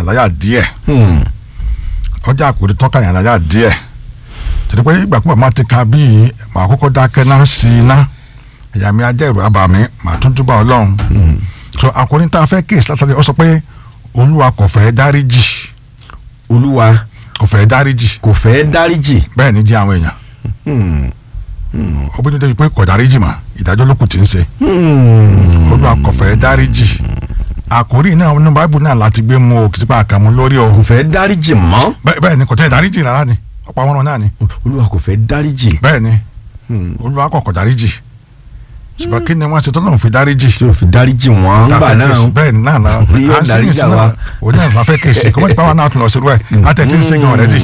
yàn láyà díẹ̀ Hmm. ọjà àkòrí tọ́ka yàn láyà díẹ̀ tẹ̀lé pé ìgbà púpọ̀ máa ti ka bíi màá kọ́kọ́ dákẹ́ náà sí iná ẹ̀yà mi ajẹ́ ìrù abàmì màá tún túbọ̀ ọlọ́run so àkòrí tá a fẹ́ kéèsì látàlẹ́ ọ sọ pé olúwa kò fẹ́ dáríjì olúwa kò fẹ́ dáríjì kò fẹ́ dáríjì. bẹ́ẹ̀ ni jẹ́ àwọn èèyàn Hmm. ó bí ní débi pé kò dáríjì mà ìdájọ́ ló kù tí ń ṣe Hmm. olúwa kò fẹ́ dáríjì àkòrí náà nínú báíbù náà láti gbé mu o kì í sípa àkàmú lórí o kò fẹ́ dáríjì mọ́. bẹ́ẹ̀ bẹ́ẹ̀ ni kò tẹ́ dáríjì rárá ni ọ̀pọ̀ àwọn ọ̀rọ̀ náà ni olúwa kò fẹ́ dáríjì. bẹ́ẹ̀ ni Hmm. olúwa kò kò dáríjì ṣùgbọ́n kí ni wọ́n ṣe tó lóun fi dáríjì tí o fi dáríjì wọn tá a gbà fẹ́ náà. kéèsì bẹ́ẹ̀ ni náà náà Orí yóò à ń sẹ́yìn dáríjì sí náà àwa. òun náà la fẹ́ kéèsì kó mọ̀ nípa wa náà tún lọ sí irú ẹ̀ látẹ̀ tí ń ṣe gan ọ̀rẹ́dì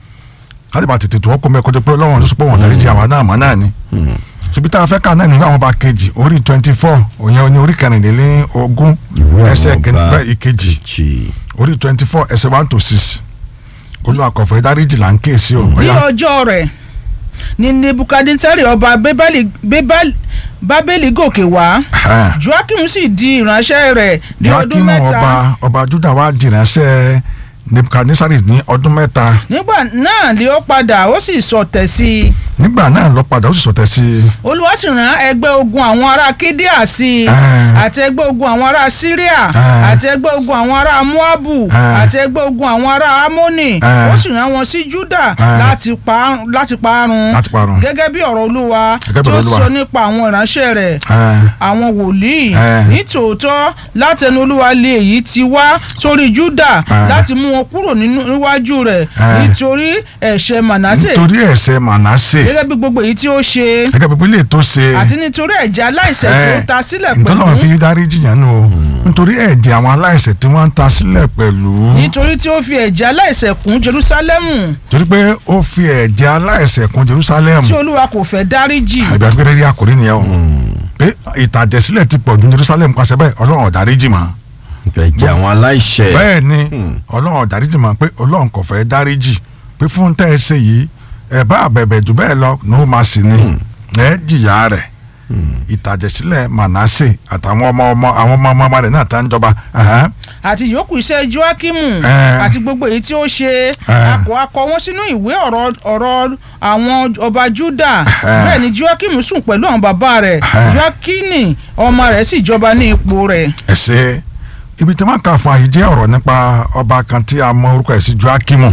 káàdì bá tètè tó ọkọ mẹ́kọ́ tó pé ọlọ́run ló sọ pé wọ́n dáríjì àwa náà mọ́ náà ni ṣùgbọ́n tá a fẹ́ ká náà nígbà wọn bá kejì orí twenty four òyìn ní orí kẹrìndínlógún Ìwé ẹsẹ̀ àwọn kìíní ọba. bẹ́ẹ̀ ìkejì Jì. orí twenty four ẹsẹ̀ one to six olúwa kò fẹ́ dáríjì là ń kéèsì o ní ọ̀yá ọjọ́ rẹ̀ ni nebukadnesari ọba Bébélì- Bébélì- bábélì gòkè wá ẹ̀hẹ́n. joakim sì di ìránṣẹ́ rẹ̀ ní ọdún joakim mẹ́ta ọba ọba juda wa jìnnàṣẹ́ nebukadnesari ní ọdún mẹ́ta nígbà náà ni ó padà ó sì sọ̀tẹ̀ sí i nígbà náà lọ padà ó sì sọtẹ sí i olúwa sì rán ẹgbẹ́ ogun àwọn ará kídíà sí i Ah. àti ẹgbẹ́ ogun àwọn ará síríà Ah. àti ẹgbẹ́ ogun àwọn ará moabu Ah. àti ẹgbẹ́ ogun àwọn ará amoni Ah. ó sì rán wọn sí juda Ah. láti pa- láti parun láti parun. gẹ́gẹ́ bí ọ̀rọ̀ olúwa Gẹ́gẹ́ bí tó ọ̀rọ̀ Olúwa. sọ nípa àwọn ìránṣẹ́ rẹ̀ Ẹ̀hẹ́n. àwọn wòlíì Ah. ní tòótọ́ látẹnu olúwa lé èyí ti wá sórí juda Ah. láti mú wọn kúrò nínú- níwájú rẹ̀ Ah. nítorí ẹ̀ṣẹ̀ manasse nítorí ẹ̀ṣẹ̀ mànásè gẹ́gẹ́ bí gbogbo èyí tí ó ṣe gẹ́gẹ́ bí pílẹ̀ tó ṣe àti nítorí ẹ̀jẹ̀ aláìṣẹ̀ tí ó ta sílẹ̀ nítorí wọn fi pẹ̀lú dáríjì yẹn nù o nítorí ẹ̀jẹ̀ àwọn aláìṣẹ̀ tí wọ́n ń ta sílẹ̀ pẹ̀lú nítorí tí ó fi ẹ̀jẹ̀ aláìṣẹ̀ kún Jerúsálẹ́mù torí pé ó fi ẹ̀jẹ̀ aláìṣẹ̀ kún Jerusalem tí olúwa kò fẹ́ dáríjì àgbà pé rẹ́rí àkórí nìyẹn o pé ìtàjẹ̀sílẹ̀ ti pọ̀ ju Jerusalem pàṣẹ bẹ́ẹ̀ ọlọ́run ò dáríjì mọ́ ẹ̀jẹ̀ àwọn aláìṣẹ̀. bẹ́ẹ̀ ni ọlọ́run ò dáríjì mọ́ pé ọlọ́run kò fẹ́ dáríjì pé fún tẹ́ ẹ ṣe yìí ẹ bá àbẹ̀bẹ̀ jù bẹ́ẹ̀ lọ ní ó máa sì ni ẹ jìyà rẹ̀ ìtàjẹ̀sílẹ̀ Manasse àtàwọn ọmọ ọmọ àwọn ọmọ ọmọ ọmọ rẹ̀ náà tá ń jọba ẹ̀hẹ́n. àti yòókù iṣẹ́ Jóákímù Eh. àti gbogbo èyí tí ó ṣe Eh. akọ akọ wọn sínú ìwé ọ̀rọ̀ ọ̀rọ̀ àwọn ọba Júdà Eh. bẹ́ẹ̀ ni Jóákímù sùn pẹ̀lú àwọn bàbá rẹ̀ Eh. Jóákínì ọmọ rẹ̀ sì jọba ní ipò rẹ̀ ẹ ṣe ibi tí wọn kà fún àyè jẹ́ ọ̀rọ̀ nípa ọba kan tí a mọ orúkọ ẹ̀ sí Jóákímù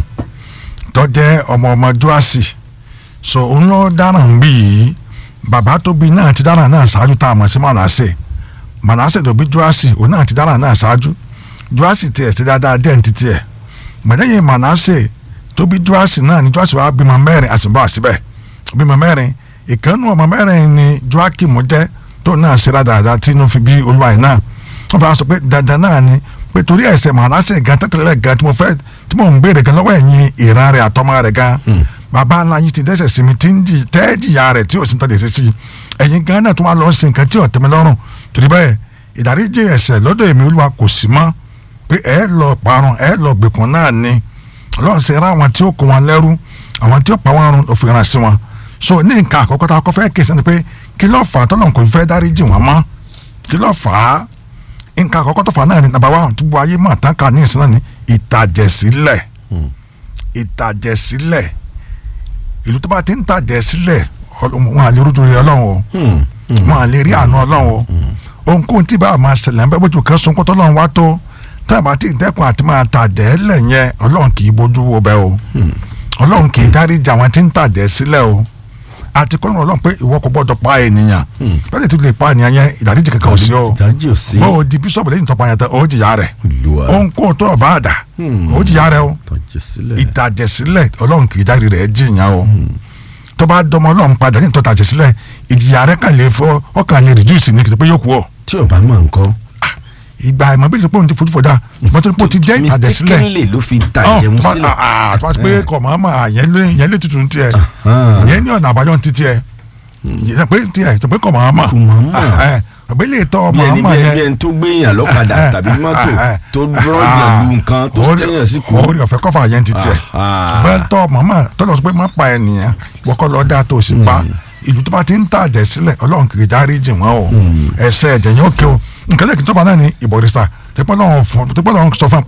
tó jẹ́ ọmọ ọmọ Jóásì so òun ló dáràn bí yìí bàbá tó bí náà ti dáràn náà ṣáájú tá a mọ̀ sí Manasse Manasse tó bí Jóásì òun náà ti dáràn náà ṣáájú Jóásì tiẹ̀ sí dáadáa díẹ̀ ní títí ẹ̀ mọ̀lẹ́yìn Manasse tó bí Jóásì náà ni Jóásì wàá bímọ mẹ́rin àsìbọ̀ àsìbẹ̀ bímọ mẹ́rin ìkànnù ọmọ mẹ́rin ni Jóákímù jẹ́ tó náà ṣe dáadáa tí inú fi bí olúwa yìí náà wọ́n fà sọ pé dandan náà ni pé torí ẹ̀ṣẹ̀ Manasse gan tẹ́tẹ́lẹ̀ gan tí mo fẹ́ tí mo ń béèrè gan lọ́wọ́ ẹ̀yin ìran rẹ̀ àtọmọ rẹ̀ gan bàbá ńlá yìí ti dẹ́ṣẹ̀ sí mi tí ń jì tẹ́ẹ̀jìyà rẹ̀ tí ò sí ń tọ́jú sí ẹ̀yin gan náà tó wá lọ sí nǹkan tí ò tẹ́mi lọ́rùn torí bẹ́ẹ̀ ìdáríjì ẹ̀ṣẹ̀ lọ́dọ̀ èmi olúwa kò sí mọ́ pé ẹ lọ parun ẹ lọ gbèkùn náà ni ọlọ́run ṣe ra àwọn tí ó kó wọn lẹ́rú àwọn tí ó pa wọn run ló fi ràn sí wọn so ní nǹkan àkọ́kọ́ tá a kọ́ fẹ́ kèsì ni pé kí ló fà á tọ́lọ́run kò fẹ́ dáríjì wọn mọ́ kí ló fà á nǹkan àkọ́kọ́ tó fà á náà ni nàbà wa tí gbogbo ayé mọ̀ tán ká ní ìsìn náà ni ìtàjẹ̀sílẹ̀ ìtàjẹ̀sílẹ̀ ìlú tó bá ti ń tàjẹ̀sílẹ̀ ọlọ́run- wọn à lè rújú rẹ ọlọ́run o wọn à lè rí àánú ọlọ́run o ohunkóhun tí bá a máa ṣẹlẹ̀ ń bẹ́ bójú kan sunkún tọ́lọ́run wá tó tá a bá ti dẹ́kun àti máa tàjẹ́ lẹ̀ yẹn ọlọ́run kì í bójú wo bẹ́ẹ̀ o ọlọ́run kì í dáríjì àwọn tí ń tàjẹ́ sílẹ̀ o àti kọ́nà ọlọ́run pé ìwọ kò gbọ́dọ̀ pa ènìyàn lọ́dẹ̀ tí o lè pa ènìyàn yẹn ìdáríjì kankan ò sí o ìdáríjì ò sí. bó o di bísọ̀bù lẹ́yìn tó pa yẹn tán o jìyà rẹ̀ Olúwa. ohunkóhun tó ọba àdá o jìyà rẹ̀ o tọ́jú sílẹ̀. ìtàjẹ̀sílẹ̀ ọlọ́run kì í dárí rẹ̀ jìyàn o tó bá dọmọ ọlọ́run padà ní ìtọ́tàjẹ̀sílẹ̀ ìjìyà rẹ̀ kàn lè fọ ọkàn lè reduce ní kìtìpé yóò kú ọ tí ò bá mọ̀ nǹkan. ìgbà ìmọ̀ bí ìṣèpọ̀ ti fojú fọdà ṣùgbọ́n tó pọ̀ ti jẹ́ ìtàjẹ̀sílẹ̀ mistakenly ló fi tàjẹ̀ mú sílẹ̀. tó bá ti pé kọ̀ mọ́ mọ́ yẹn lé yẹn lé tutù ní tiẹ̀ Ah. yẹn ní ọ̀nà àbáyọ ní ti tiẹ̀ yẹn pé tiẹ̀ tó pé kọ̀ mọ́ mọ́ Kò mọ̀ mọ̀. ọ̀bẹ lè tọ́ bí ọmọ ẹni ọmọ bí ẹni bí yẹn ẹni tó gbé èèyàn lọ́kadà Eh, tàbí eh, mọ́tò eh, eh. tó rọ́ọ̀yàn lu nǹkan tó Orí- tẹ̀yàn sí kú. orí ọ̀fẹ́ kọ́fà yẹn ti tiẹ̀ Ah. bẹ́ẹ̀ tọ́ màmá tọ́lọ̀ sọ pé má pa ènìyàn wọ́kọ́ lọ dá tó o sì pa ìlú tó bá ti ń tàjẹ̀ sílẹ̀ ọlọ́run kì í dárí jì wọ́n o ẹsẹ̀ ẹ̀jẹ̀ yẹn ó ké o nǹkan lẹ́kìn tọ́ba náà ní ìbọ̀rìṣà tẹ́pọ́ lọ́wọ́ fún tẹ́pọ́ lọ́wọ́ sọ fún un pé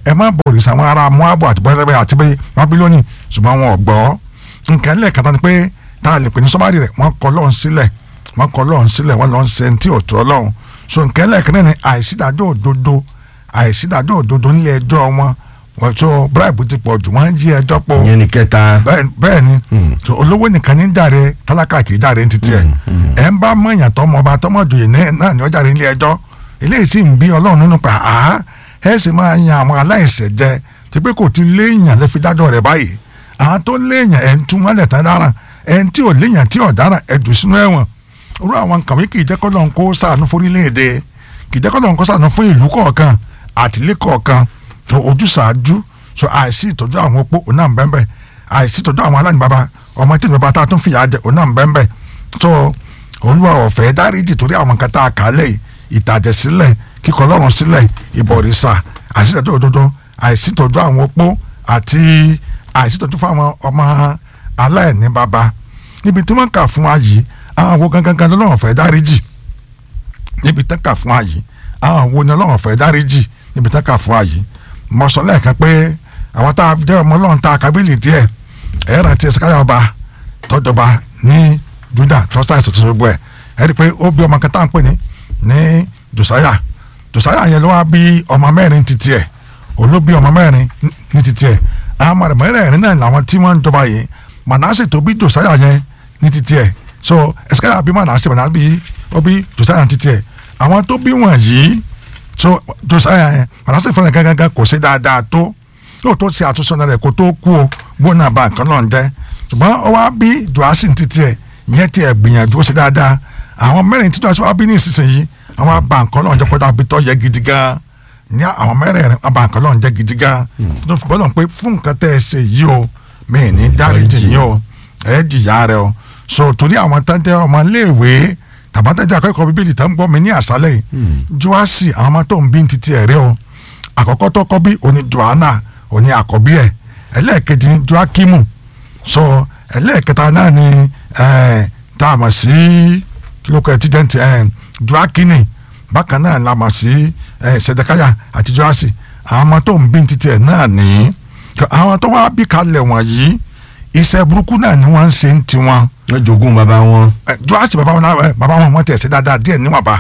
ẹ má bọ òrìṣà àwọn ará Móábù àti bọ́sẹ̀ àti bẹ́ẹ̀ Bábílónì ṣùgbọ́n wọn ò gbọ́ nǹkan lẹ́ẹ̀kata ni pé tá a lè pè ní sọ́márì rẹ̀ wọ́n kọ́ lọ́hùn sílẹ̀ wọ́n kọ́ lọ́hùn sílẹ̀ wọ́n lọ́hùn ṣe tí ò tó ọlọ́hùn so nǹkan lẹ́ẹ̀kan náà ni àìsídájọ́ òdodo àìsídájọ́ òdodo nílé ẹjọ́ wọn wọ́n tó bribe ti pọ̀ jù wọ́n ń yí ẹjọ́ pọ̀ ìyẹn ni kẹta. bẹ́ẹ̀ bẹ́ẹ̀ ni Mm. so olówó nìkan ní jàre tálákà kì í jàre ní títí ẹ̀ ẹ̀ ń bá mọ̀nyàn tọmọ ọba tọmọ joyè náà náà ní ọjà rẹ̀ nílé ẹjọ́ eléyìí sì ń bí ọlọ́run nínú pa á ẹ̀ sì máa yan àwọn aláìṣẹ̀ jẹ tí pé kò ti léèyàn lè fi dájọ́ rẹ̀ báyìí àwọn tó léèyàn ẹ̀ ń tún wọ́n lẹ̀ tán dára ẹ̀ ń tí ò léèyàn tí ò dára ẹ̀ jù sínú ẹ̀wọ̀n orú àwọn nǹkan wí kì í jẹ́ kọ́ lọ́n kó sàánú fórílẹ̀-èdè kì í jẹ́ kọ́ lọ́n kó sàánú fún ìlú kọ̀ọ̀kan àtìlé kọ̀ọ̀kan tó ojúsàájú so àìsí ìtọ́jú àwọn opó òun náà ń bẹ́ẹ̀ bẹ́ẹ̀ àìsí ìtọ́jú àwọn aláìníbàbà ọmọ tí ìjọba tá a tún fìyà jẹ òun náà ń bẹ́ẹ̀ bẹ́ẹ̀ tó olúwa ọ̀fẹ́ dáríjì torí àwọn nǹkan tá a kà á lẹ̀ ìtàjẹ̀ sílẹ̀ kíkọ́ lọ́rùn sílẹ̀ ìbọ̀rìṣà àìsí ìtọ́jú òdodo àìsí ìtọ́jú àwọn opó àti àìsí ìtọ́jú fún àwọn ọmọ aláìníbàbà níbi tí wọ́n kà fún wa yìí àwọn wo gangan gan lọ́wọ́ fẹ́ dáríjì níbi tán kà fún wa yìí àwọn wo ni ọlọ́wọ́ fẹ́ dáríjì níbi tán kà fún wa yìí mo sọ lẹ́ẹ̀kan pé àwọn tá a jẹ́ ọmọ ọlọ́run tá a kábílì díẹ̀ ẹ̀ rántí ẹ̀sìkáyà ọba tọ́jọba ní Júdà tọ́sà ìsòtò gbogbo ẹ̀ ẹ̀ rí i pé ó bí ọmọ kan tá à ń pè ní ní Jòsáyà Jòsáyà yẹn ló wá bí ọmọ mẹ́rin títí ẹ̀ òun ló bí ọmọ mẹ́rin ní títí ẹ̀ àwọn ọmọ rẹ̀ mẹ́rẹ̀ẹ̀rin náà làwọn tí wọ́n ń jọba yìí Mànásè tó bí Jòsáyà yẹn ní títí ẹ̀ so ẹ̀sìkáyà bí Mànásè Mànásè bí ó bí Jòsáyà ní títí ẹ̀ àwọn tó bí wọ̀nyí so Jòsáyà yẹn Mànásè fúnra gángan kò ṣe dáadáa tó yóò tó ṣe àtúnṣe ọ̀nà rẹ̀ kó tó kú o gbóná bá nǹkan náà ń jẹ́ ṣùgbọ́n ó wá bí Jòhásì ní títí ẹ̀ ìyẹn tí ẹ̀ gbìyànjú ó ṣe dáadáa àwọn mẹ́rin tí Jòhásì wá bí ní ìsinsìnyí àwọn abá nǹkan náà jẹ́ kó dàbí tó yẹ gidi gan ní àwọn mẹ́rẹ̀ẹ̀rin abá nǹkan náà jẹ́ gidi gan tó fi bọ́lọ̀ pé fún nǹkan tẹ́ ẹ ṣe yìí o mí ní dáríjì yín o ẹ jìyà rẹ o so torí àwọn tán jẹ́ ọmọ iléèwé tàbátẹ́jà akẹ́kọ̀ọ́ bíbélì tán ń gbọ́ mi ní àṣálẹ̀ yìí Jòhásì àwọn ọmọ tó ń bí ní títí ẹ̀ rẹ o àkọ́kọ́ tó kọ́ bí òní Jòhánà òní àkọ́bí ẹ̀ ẹlẹ́ẹ̀kejì ní Jóákímù so ẹlẹ́ẹ̀kẹta náà ni tá a mọ̀ sí kílókè ẹtìdẹ́ntì Jóákínì bákan náà la mọ̀ sí Sẹ̀dẹ̀káyà àti Jóásì àwọn ọmọ tó ń bí títí ẹ̀ náà ní àwọn tó wá bí kalẹ̀ wọ̀nyí iṣẹ́ burúkú náà ni wọ́n ń ṣe ń tiwọn. wọ́n jogún bàbá wọn. Jóásì bàbá wọn bàbá wọn wọ́n tẹ̀ ṣe dáadáa díẹ̀ níwọ̀nba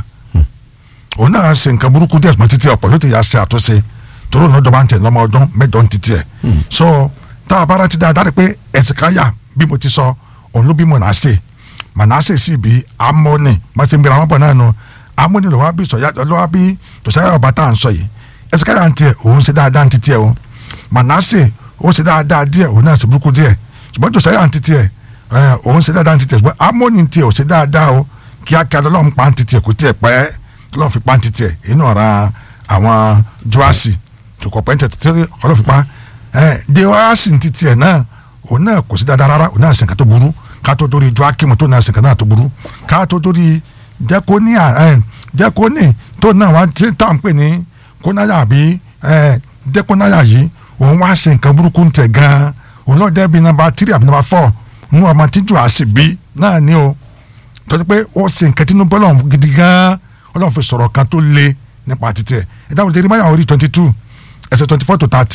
òun náà ṣe nǹkan burúkú díẹ̀ mọ́ títí ọ̀pọ̀ yóò ti yà ṣe àtúnṣe toro ní ọjọba ń tẹ lọmọ ọdún mẹ́jọ ń titi ẹ so tá a bá rántí dáadáa rí pé ẹsìkáyà bí mo ti sọ òun ló bí Mánásè Mánásè sì bí Ámónì má ṣe ń gbéra wọn bọ̀ náà nù Ámónì ló wá bí sọyá ló wá bí Jòsáyà ọba tá à ń sọ yìí ẹsìkáyà ń tiẹ òun ṣe dáadáa ń titi ẹ o Mánásè ó ṣe dáadáa díẹ̀ òun náà ṣe burúkú díẹ̀ ṣùgbọ́n Jòsáyà ń titi ẹ òun ṣe dáadáa ń titi ẹ ṣùgbọ́n Ámónì ń tiẹ ò ṣe dáadáa o kíákíá lọ́lọ́run pa ń titi ẹ kò tiẹ̀ pẹ́ lọ́lọ́run fi pa ń titi ẹ inú ọ̀ra àwọn Jóásì tukọ pẹ́ntẹ́ títí ọlọ́fipá ẹ de wá sí ti tiẹ̀ náà òun náà kò sí dáadáa rárá òun náà sìnkà tó burú ká tó dórí Jóákímù tó náà sìnkà náà tó burú ká tó dórí jẹ́kóníà ẹ jẹ́kóní tó náà wá tí tá à ń pè ní kónáyà àbí ẹ jẹ́kónáyà yìí òun wá sí nǹkan burúkú tẹ̀ gan-an òun náà jẹ́ bí nàmbà tírì àbí nàmbà fọ́ nínú ọmọ tíjú àṣìbí náà ni o tọ́jú pé ó sì nǹkan tí inú bọ́lọ̀ gidi gan-an ọlọ́run fi sọ̀rọ̀ kan tó le nípa títí ẹ̀ ẹ̀ dáhùn Jeremáyà orí twenty two ẹsẹ̀ twenty four to thirty.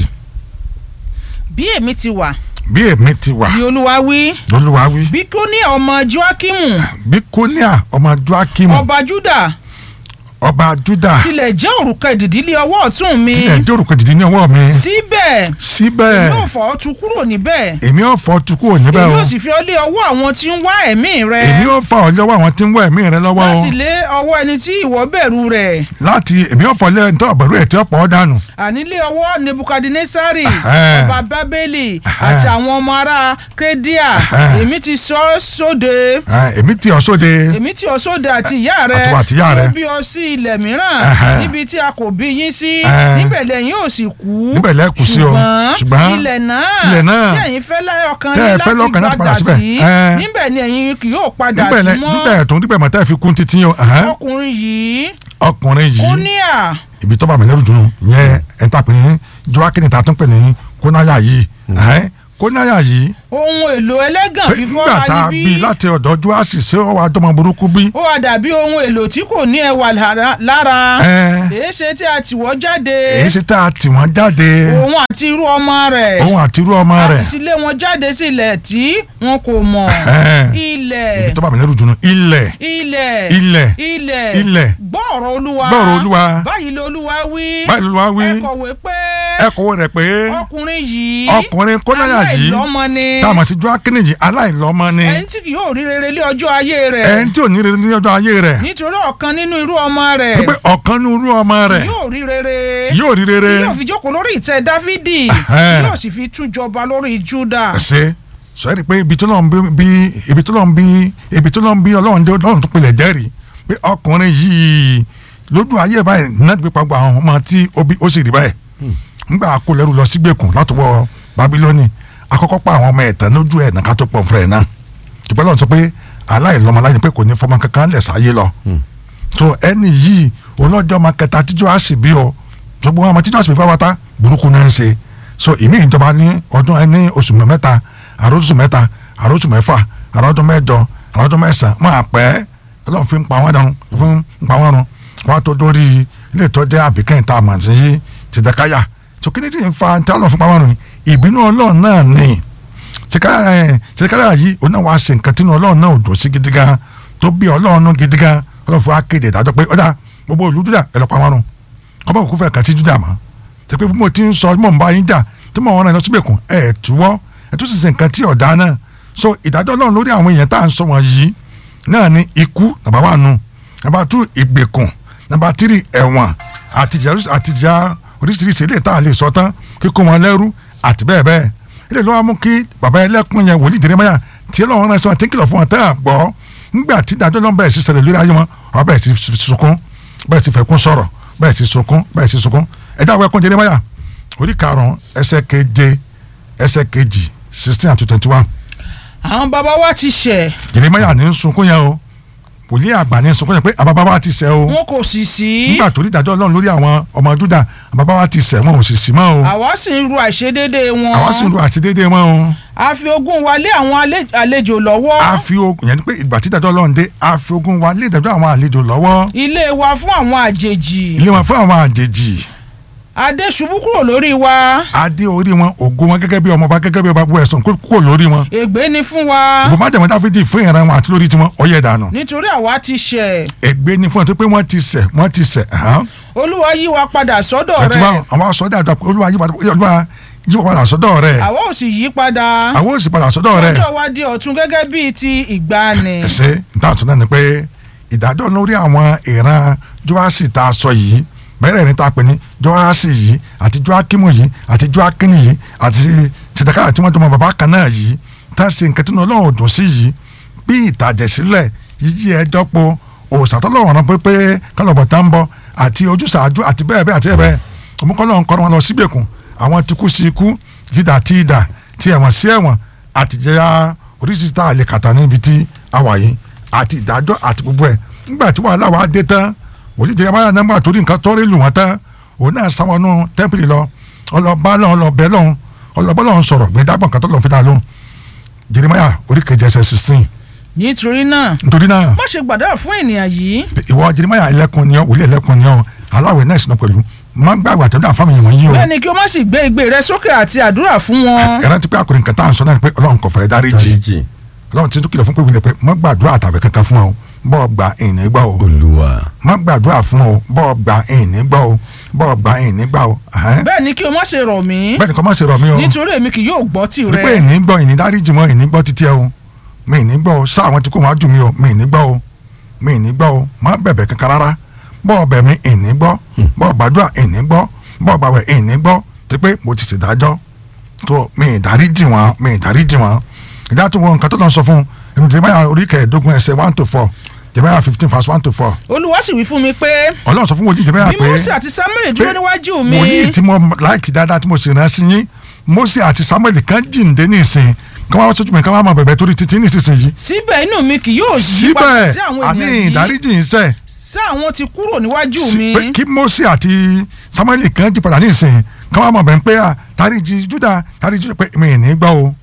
bí èmi ti wà. bí èmi ti wà. bí olúwa wí. olúwa wí. bí kóníà ọmọ joakimu. bí kóníà ọmọ joakimu. ọba juda. ọba juda. tilẹ̀ jẹ́ òrùka ìdìdílé ọwọ́ ọ̀tún mi. tilẹ̀ jẹ́ òrùka ìdìdí ní ọwọ́ mi. síbẹ̀. síbẹ̀. èmi ò fọ́ tu kúrò níbẹ̀. èmi ò fọ́ tu kúrò níbẹ̀ o. èmi ò sì fi ọ lé ọwọ́ àwọn tí ń wá ẹ̀mí rẹ. èmi ò fà ọ́ lọ́wọ́ àwọn tí ń wá ẹ̀mí rẹ lọ́wọ́ o. láti lé ọwọ́ ẹni tí ìwọ bẹ̀rù rẹ̀. láti èmi ò fọ́ lé ẹni tó bẹ̀rù ẹ̀ tí ó pọ̀ ọ́ dànù. àní lé ọwọ́ nebukadnesari Ẹhẹ́. ọba bábélì àti àwọn ọmọ ará kédíà Ẹhẹ́. èmi ti sọ ọ́ sóde Ẹ, èmi ti ọ̀ sóde. èmi tí ọ sóde àti ìyá rẹ Àtiwọ́ àti ìyá rẹ. tí ó bí ọ sí ilẹ̀ mìíràn Ẹhẹ́. níbi tí a kò bí yín sí Ẹhẹ́. níbẹ̀ lẹ́yìn ò sì kú Níbẹ̀ lẹ́ kú sí o. Ṣùgbọ́n ṣùgbọ́n ilẹ̀ náà ilẹ̀ náà tí ẹ̀yin fẹ́ lọ́kàn tẹ́ ẹ yín fẹ́ lọ́kàn láti láti padà padà síbẹ̀. sí Ẹhẹ́. níbẹ̀ ni ẹ̀yin kì yóò padà níbẹ̀ sí lẹ mọ́ níbẹ̀ tó níbẹ̀ mọ̀ tẹ́ fi kún títí o. ẹhẹ́. ọkùnrin yìí ọkùnrin yìí kúníà ibi tó bá mi lẹ́rù dùn yẹn ẹ̀ ń tà pé joaquin ta tún pè ní kónáyà yìí ẹ̀hẹ́n, kónáyà yìí ó ohun èlò ẹlẹ́gàn pé fífọ́ nígbà tá a ayé bí bí láti ọ̀dọ̀ Jóásì ṣé ó wá dọ́mọ burúkú bí. ó wá dàbí ohun èlò tí kò ní ẹwà lára- lára ẹ èé ṣe tí a tì wọ́ jáde èyí ṣe tá a tì wọ́n jáde òun àti irú ọmọ rẹ̀ òun àti irú ọmọ a rẹ̀ sì sì lé wọn jáde sílẹ̀ tí wọn kò mọ̀ Ẹ. ilẹ̀ ibi tó bá mi lẹ́rù jùlọ ilẹ̀ ilẹ̀ ilẹ̀ ilẹ̀ ilẹ̀ gbọ́ ọ̀rọ̀ olúwa Gbọ́ ọ̀rọ̀ Olúwa. báyìí ló olúwa wí báyìí ló wá wí ẹ kọ̀wé pé ẹ kọ̀wé rẹ̀ pé ọkùnrin yìí ọkùnrin kọ́láyà yìí aláìlọ́mọ ni tá a mọ̀ sí Jóákínì yìí aláìlọ́mọ ni ẹni tí kì yóò rí rere lé ọjọ́ ayé rẹ̀ ẹni tí ò ní rere ní ọjọ́ ayé rẹ̀ nítorí ọ̀kan nínú irú ọmọ rẹ̀ pé ọ̀kan ní irú ọmọ rẹ̀ yóò rí rere yóò rí rere tí yóò fi jókòó lórí ìtẹ́ dáfídì Ẹhẹ́n. yóò sì fi tún jọba lórí júdà ṣe sọ yẹ́ di pé ibi tó lọ́n bí ibi tó lọ́n bí ibi tó lọ́n bí ọlọ́run dé ọlọ́run tó pilẹ̀ jẹ́rìí pé ọkùnrin yìí lójú ayé báyìí náà gbé pàgbọ́ àwọn ọmọ tí ó bí ó sì rí báyìí ńgbà kó lẹ́rù lọ sígbèkùn látọwọ́ babilọ́ni akọ́kọ́ pa àwọn ọmọ ẹ̀tàn lójú ẹ̀ nàka tó pọ̀ fúnra ẹ̀ náà ṣùgbọ́n lọ́run sọ pé aláìlọ́mọ láyé pé kò ní fọmọ kankan lẹ̀ sáyé lọ so ẹni yìí olọ́jọ́ máa kẹta tíjọ́ á sì bí ọ gbogbo àwọn tíjọ́ á sì bí pátá burúkú náà ń ṣe so ìmí ìjọba ní ọdún ẹni oṣù mẹ́ta àròsù mẹ́ta àròsù mẹ́fà àròdún mẹ́jọ àròdún mẹ́sàn máa pẹ́ ọlọ́run fi ń pa wọ́n dànù fún ń pa wọ́n run wọ́n á tó dórí ilé ìtọ́jú àbíkẹ́yìn tá a mọ̀ sí tìdẹ́káyà so kí ni tí ń fa tí ọlọ́run fi pa wọ́n run ìbínú ọlọ́run náà ni tìdẹ́káyà yìí òun náà wàá ṣe nǹkan tínú ọlọ́run náà ò dùn sí gidi gan tó bí ọlọ́run náà gidi gan ọlọ́run fún wa kéde ìdájọ́ pé ọ̀dà gbogbo olú Júdà ẹ̀ lọ́ pa wọ́n run ọba òkú fẹ́ kàn sí Júdà mọ́ tẹ pé bí mo ti ń sọ mọ̀ n bá yín jà tí mo rán ẹ lọ síbẹ̀ kún ẹ̀ túwọ́ ẹ̀ tún sì ṣe nǹkan tí ọ̀dà náà so ìdájọ́ ọlọ́run lórí àwọn èèyàn tá à ń sọ wọn yìí náà ni ikú nàbà wà nù nàbà tú ìgbèkùn nàbà tírì ẹ̀wọ̀n àtìjà àtìjà oríṣiríṣi ilé tá a lè sọ tán kíkó wọn lẹ́rú àti bẹ́ẹ̀ bẹ́ẹ̀ ilé ló wá mú kí bàbá ẹlẹ́kùn yẹn wòlíì Jeremáyà tí ọlọ́run rán sí wọn tí ń kìlọ̀ fún wọn tẹ́ à gbọ́ ńgbà tí ìdájọ́ ọlọ́run bẹ̀rẹ̀ sí ṣẹlẹ̀ lórí ayé wọn wọn bẹ̀rẹ̀ sí sunkún bẹ̀rẹ̀ sí fẹ̀kún sọ̀rọ̀ bẹ̀rẹ̀ sí sunkún bẹ̀rẹ̀ sí sunkún ẹ̀dá àwọn ẹkún Jeremáyà orí karùn-ún ẹsẹ̀ keje ẹsẹ̀ kejì sixteen and twenty one àwọn bàbá wa ti ṣẹ̀ Jeremáyà ní sunkún yẹn o wòlíì àgbà ní sunkún yẹn pé àbábá wa ti ṣẹ̀ o wọn kò sì sí nígbà tó rí ìdájọ́ ọlọ́run lórí àwọn ọmọ Júdà àbábá wa ti ṣẹ̀ wọn ò sì sí mọ́ o àwa sì ń ru àìṣedéédé wọn àwa sì ń lo àti déédéé mọ́ o a fi ogún wa lé àwọn ale- àlejò lọ́wọ́ a fi ogun yẹn ni pé ìgbà tí ìdájọ́ ọlọ́run dé a fi ogun wa lé ìdájọ́ àwọn àlejò lọ́wọ́ ilé wa fún àwọn àjèjì ilé wọn fún àwọn àjèjì adé ṣubú kúrò lórí wa adé orí wọn ògo wọn gẹ́gẹ́ bí ọmọọba gẹ́gẹ́ bí ọba bu ẹ̀sùn kó kúrò lórí wọn ègbé ni fún wa ìbò má jẹ̀mọ́ dáfídì fún ìran wọn àti lórí tiwọn ọyẹ dànù nítorí àwa ti ṣẹ̀ ègbé ni fún ẹ tó pé wọ́n ti ṣẹ̀ wọ́n ti ṣẹ̀ hàn olúwa yí wa padà sọ́dọ̀ ẹtù bá rẹ̀ àwọn sọdọ àdó olúwa yí padà olúwa yí padà sọ́dọ̀ rẹ̀ àwa ò sì yí padà àwọn ò sì padà sọ́dọ̀ rẹ̀ sọ́dọ̀ wa di ọ̀tun gẹ́gẹ́ bíi ti ìgbàanì ẹsẹ níta sọ náà ni pé ìdájọ́ lórí àwọn ìran joasi tá a sọ yìí bẹ́ẹ̀rẹ̀ ní ta pè ní joasi yìí àti joakimu yìí àti joakini yìí àti tìtàkàrà tí wọ́n jọmọ bàbá kan náà yìí tá a ṣe nǹkan tí ọlọ́run ò dùn sí yìí bí ìtàjẹ̀sílẹ̀ yíyí ẹjọ́ po òòsàtọ́lọ́wọ̀n rán pé kálọ̀bọ̀ tá ń bọ̀ àti ojúsàájú àti bẹ́ẹ̀ bẹ́ẹ̀ àti bẹ́ẹ̀ bẹ́ẹ̀ òmùkọ́lọ́ ń kọ́ wọn lọ sígbèkùn àwọn ti kú sí ikú dídà tí ìdà tí ẹ̀wọ̀n sí ẹ̀wọ̀n àtìjẹyà oríṣiríṣi tá a lè kàtà níbi tí a wà yìí àti ìdájọ́ àti gbogbo ẹ̀ nígbà tí wàhálà wa dé tán òjì jẹ́ báyà nọ́mbà torí nǹkan tọ́rí lù wọ́n tán òun náà sáwọnú tẹ́ḿpìlì lọ ọlọ́ba lọ́n ọlọ́bẹ lọ́n ọlọ́bọ lọ́n sọ̀rọ̀ gbé dábọ̀ nǹkan tó lọ́n fi dá lóhùn Jeremáyà orí kejì ẹsẹ̀ sixteen nítorí náà nítorí náà má ṣe gbàdúrà fún ènìyàn yìí ìwọ Jeremáyà ẹlẹ́kùn ni ọ wòlíì ẹlẹ́kùn ni ọ aláwẹ̀ náà sì náà pẹ̀lú má gbàgbé àtẹ̀dá fáwọn èèyàn yìí o bẹ́ẹ̀ ni kí o má sì gbé igbe rẹ sókè àti àdúrà fún wọn ẹ̀rọ ti pé àkùrẹ́ nǹkan tá à ń sọ náà ni pé Ọlọ́run kò fẹ́ dáríjì dáríjì Ọlọ́run ti tún kìlọ̀ fún pé wílẹ̀ pé má gbàdúrà àtàwẹ̀ kankan fún ọ bọ́ọ̀ gba ìní gbọ́ o olúwa má gbàdúrà fún ọ bọ́ọ̀ gba ìní gbọ́ o bọ́ọ̀ gba ìní gbà o ẹ̀hẹ́n. bẹ́ẹ̀ ni kí o má ṣe rọ̀ mí bẹ́ẹ̀ ni kò má ṣe rọ̀ mí o nítorí èmi kì yóò gbọ́ rí pé tìrẹ ìní gbọ́ ìní dáríjì mọ́ ìní gbọ́ títí ẹ o mi ìní gbọ́ o sá àwọn tí kò wá jù mí o mi ìní gbọ́ o mi ìní gbọ́ o má bẹ̀bẹ̀ kankan rárá bọ́ọ̀ bẹ̀ mi ìní gbọ́ bọ́ọ̀ gbàdúrà ìní gbọ́ bọ́ọ̀ gbàwẹ̀ ìní gbọ́ tí pé mo ti ṣèdájọ́ tó mi ìdáríjì wọn mi ìdáríjì wọn ìdá tó wọn nǹkan tó lọ sọ fún ìlú Jeremáyà orí kẹẹ̀ẹ́dógún ẹsẹ̀ one to four Jeremáyà fifteen verse one to four olúwa sì wí fún mi pé Ọlọ́run sọ fún wòlíì Jeremáyà bí pé Mósè àti Sámúẹ́lì dúró pé níwájú mi wòlíì tí mo láìkì dáadáa tí mo sì rán sí yín Mósè àti Sámúẹ́lì kan jíǹde ní ìsìn kí wọ́n wá sójú mi kí wọ́n máa bẹ̀bẹ̀ torí títí ní ìsinsìnyí síbẹ̀ inú mi kì yóò yí padà síbẹ̀ sí àwọn àní ènìyàn yìí ìdáríjì ń sẹ̀ sí àwọn tí kúrò níwájú sí- mi pé kí Mósè àti Sámúẹ́lì kan jí padà ní ìsìn kí wọ́n máa bẹ̀rẹ̀ pé à dáríjì Júdà dáríjì Júdà pé mi ì ní gbọ́ o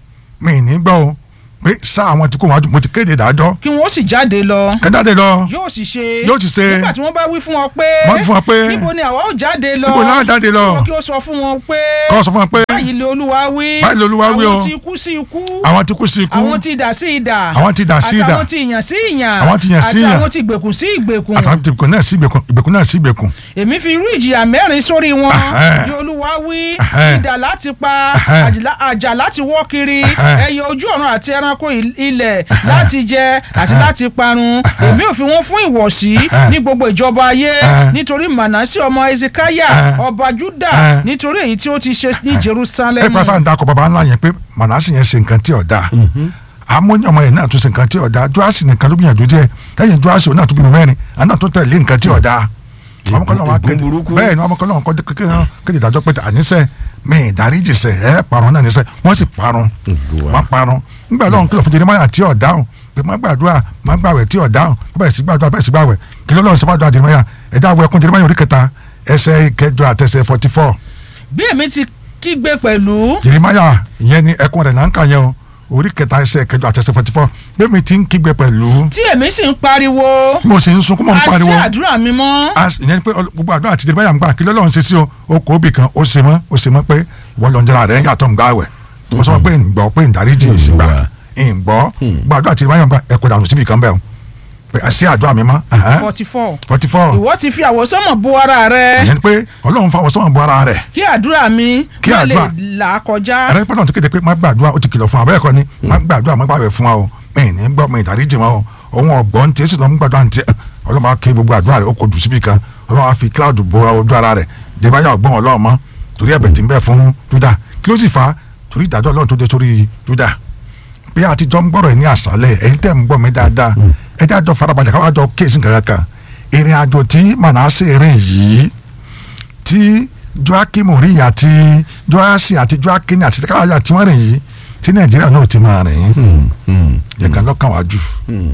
mi ì ní gbọ́ o pé sá àwọn tí kò wájú mo ti kéde ìdájọ́ kí wọ́n sì jáde lọ kẹ́jáde lọ yóò sì ṣe Yóò sì ṣe. nígbà tí wọ́n bá wí fún ọ pé Wọ́n wí fún ọ pé níbo ni àwa ò jáde lọ níbo láwọn jáde lọ Kí wọ́n kí ó sọ fún wọn pé kọ́ sọ fún wọn pé báyìí lè olúwa wí Báyìí lè Olúwa wí o. àwọn tí ikú sí ikú àwọn tí kú sí ikú àwọn tí idà sí idà Àwọn tí idà sí àti idà. àwọn tí ìyàn sí ìyàn Àwọn tí ìyàn sí àti ìyàn. àwọn tí ìgbèkùn sí ìgbèkùn àtàwọn tí ìgbèkùn náà sí ìgbèkùn ìgbèkùn náà sí ìgbèkùn èmi fi irú ìjìyà mẹ́rin sórí wọn Ẹhẹ́. ni olúwa wí Ẹhẹ́. idà láti pa Ẹhẹ́. àjìlá- àjà láti wọ́ kiri Ẹhẹ́. ẹyẹ ojú ọ̀run àti ẹranko il- ilẹ̀ láti jẹ àti láti parun èmi ò fi wọn fún ìwọ̀sí Ẹhẹ́. ní gbogbo ìjọba ayé Ẹhẹ́. nítorí mànásí ọmọ ezekaya Ẹhẹ́. ọba juda Ẹhẹ́. nítorí èyí tí ó ti ṣe ní ẹ jerusalem pẹ́ fáwọn dakọ̀ baba ńlá yẹn pé mànásì yẹn ṣe nǹkan tí ò dáa àmúyàn ọmọ yẹn náà tún ṣe nǹkan tí ò dáa joasi nìkan ló gbìyànjú díẹ̀ lẹ́yìn joasi òun náà tún bímọ mẹ́rin àná náà tún tẹ̀lé nǹkan tí ò dáa ọmọkànlá wa ègún kéde burúkú. bẹ́ẹ̀ ni ọmọkànlá wọn kéde kéde ìdájọ́ pé àníṣe mi ìdáríjì sẹ ẹ parun náà níṣẹ wọ́n sì parun Olúwa. wọ́n parun nígbà lọ́run kìlọ̀ fún Jeremáyà tí ò dáhùn pé má gbàdúrà má gbàwẹ̀ tí ò dáhùn bẹ́ẹ̀ sì gbàdúrà bẹ́ẹ̀ sì gbàwẹ̀ kí lọ́run sọ fàdúrà Jeremáyà ẹ̀dá àwọn ẹkún Jeremáyà orí kẹta ẹsẹ̀ kẹjọ àtẹsẹ̀ forty four bí èmi ti kígbe pẹ̀lú Jeremáyà ìyẹn ni ẹkún rẹ̀ náà ń kà yẹn o orí kẹta ẹsẹ̀ kẹjọ àtẹsẹ̀ forty four bẹ́ẹ̀ mi ti ń kígbe pẹ̀lú tí èmi sì ń pariwo mo sì ń sunkún mọ́ ń a sí pariwo àdúrà mi mọ́ as ìyẹn ni pé ọl- gbogbo àdúrà àti Jeremáyà ń gbà kí lọ́lọ́run ṣe sí o o kò bì kan o ṣe mọ́ o ṣe mọ́ pé ìwọ lọ ń jẹrà rẹ̀ ń yàtọ̀ ń gbà wẹ̀ mo sọ pé ń gbọ́ pé ń dáríjì yìí sí gbà ń gbọ́ gbogbo àdúrà àti Jeremáyà ń gbà ẹ kò dànù síbi kan bẹ́ẹ̀ o pé a ṣe àdúrà mi mọ́ forty four forty four ìwọ ti fi àwọsánmọ̀ bo ara rẹ ìyẹn ni pé Ọlọ́run fáwọn sọ́wọ́n bu ara rẹ̀ kí àdúrà mi Kí má lè àdúrà- là á kọjá ẹ̀rẹ́ pẹ́ẹ́nà tó kéde pé má gbàdúrà ó ti kìlọ̀ fún wa bẹ́ẹ̀ kọ́ ni má gbàdúrà má gbàwẹ̀ fún wa o mi ní gbọ́ mi ìdáríjì wọn o òun ọ̀gbọ́n tí èsì lọ́ mú gbàdúrà ní ti ọlọ́mọ á ké gbogbo àdúrà rẹ̀ ó kò jù síbi kan ọlọ́mọ á fi cloud bo ojú ara rẹ̀ dèbáyà ọgbọ́n ọlọ́run mọ́ torí ẹ̀bẹ̀ tí ń bẹ fún Júdà kí ló sì fà á torí ìdájọ́ ọlọ́run tó dé sórí Júdà pé àtijọ́ ń gbọ́rọ̀ ẹ̀ ní àṣálẹ̀ ẹ̀yin tẹ́ ń gbọ́ mi dáadáa ẹ jẹ́ àjọ farabalẹ̀ káwá jọ kéésì kankan kan ìrìn àjò tí Mànásè rìn yìí tí Jóákímù rí àti Jóásì àti Jóákínì àti káyà tí wọ́n rìn yìí tí Nàìjíríà náà ti máa rìn yẹn kan lọ́kàn wá jù